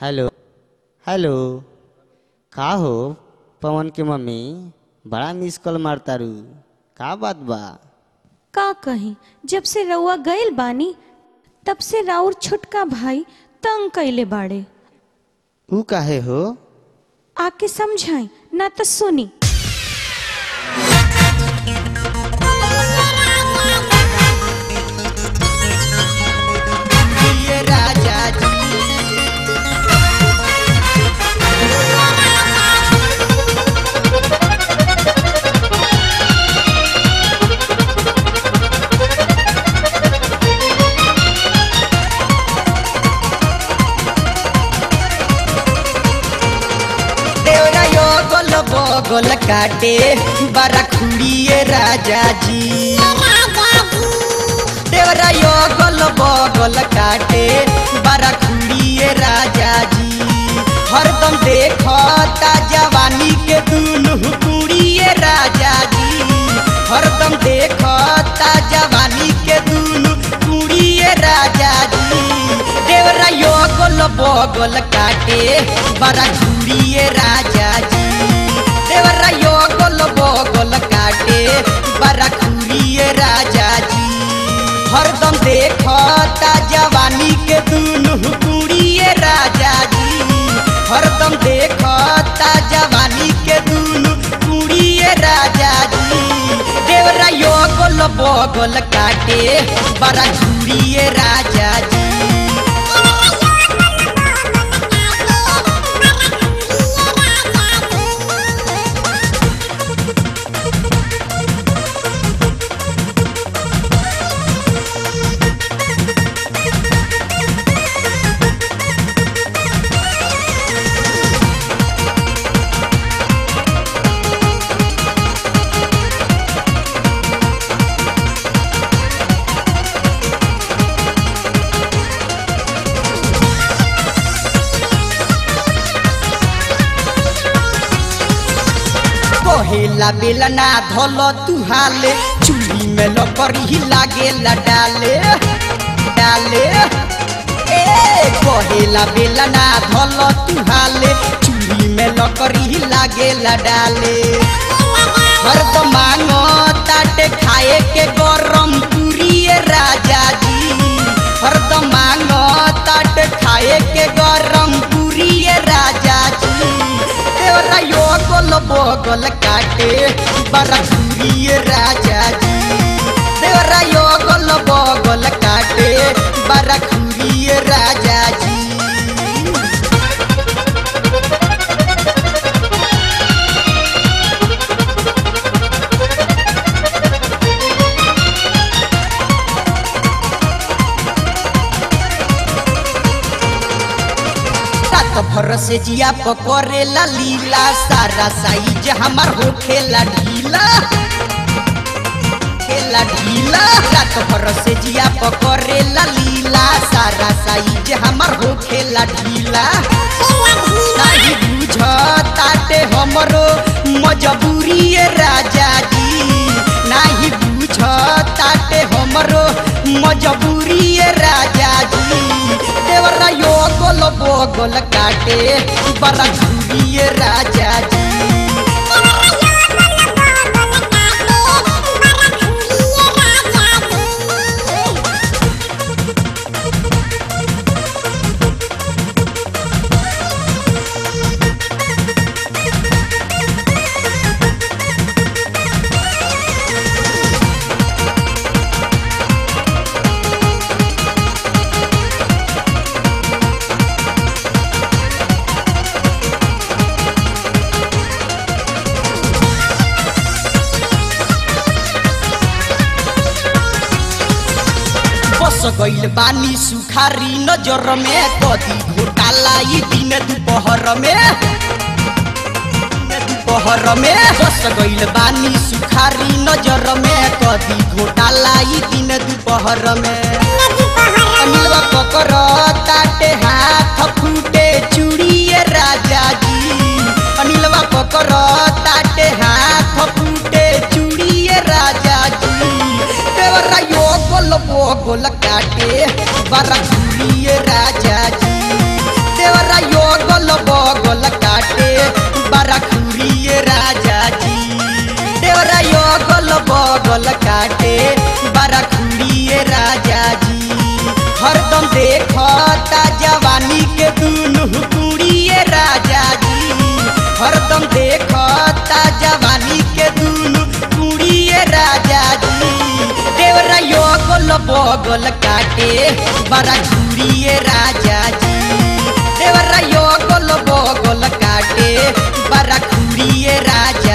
hello hello का हो पवन के मम्मी बड़ा मिस कॉल मारतारू का बात बा का कही जब से रउआ गइल बानी तब से राउर छोटका भाई तंग कइले बाड़े ऊ काहे हो आके समझाई ना तो सुनी ये राजा जी देवरा यो गोल बगल काटे बारा खुड़िए राजा जी देवरा यो गोल बगल काटे बारा खुड़िए राजा जी हरदम देखता जवानी के दुनु कुड़िए राजा जी हरदम देखता जवानी के दुनु कुड़िए राजा जी देवरा यो गोल बगल काटे बड़ा झूड़िए राजा जी देवरा यो गोल बगल काटे बड़ा खुड़िए राजा जी हरदम देखता जवानी के दुनु कुड़िए राजा जी हरदम देखता जवानी के दुनु कुड़िए राजा जी देवरा यो गोल बगल काटे बड़ा झूड़िए राजा जी कहेला बेलना धल तुहाले चूड़ी में लकड़ी लागेला डाले डाले ए कहेला बेलना धल तुहाले चूड़ी में लकड़ी लागेला डाले हरदम मांगो ताटे खाए के गरम पूरिए राजा जी हरदम मांगो ताटे खाए के गरम पूरिए राजा जी देवरा यो गोल बगल काटे बड़ा पूरिए राजा जी देवरा यो गोल बगल काटे बड़ा खुरिए राजा जी रात भर से जिया पकड़ेला लीला सारा साइज हमार होखेला ढीला खेला ढीला रात भर से जिया पकड़ेला लीला सारा साइज हमार होखेला ढीला नहीं बुझ ताटे हमरो मजबूरी ये राजा जी नहीं बुझ ताटे हमरो मजबूरी ये राजा जी देवरा यो गोल बोगल काटे बड़ा घूरी ये राजा जी बस गइल बानी सुखारी नजर में कदी घोटाला ई दिन दोपहर में दिन दोपहर में बस गइल बानी सुखारी नजर में कदी घोटाला ई दिन दोपहर में अनिलवा पकर ताटे हाथ फूटे चूड़िए राजा जी अनिलवा पकर ताटे हाथ फूटे चूड़िए राजा जी देवरा यो गोल बोगोल काटे बड़ा झूलिए राजा जी देवरा यो बगल काटे बड़ा खुड़िए राजा जी हरदम देखता जवानी के दुनु कुड़िए राजा जी हरदम देखता जवानी के दुनु कुड़िए राजा जी देवरा यो गोल बगल काटे बड़ा घूरिए राजा जी देवरा यो गोल बगल काटे बड़ा घूरिए राजा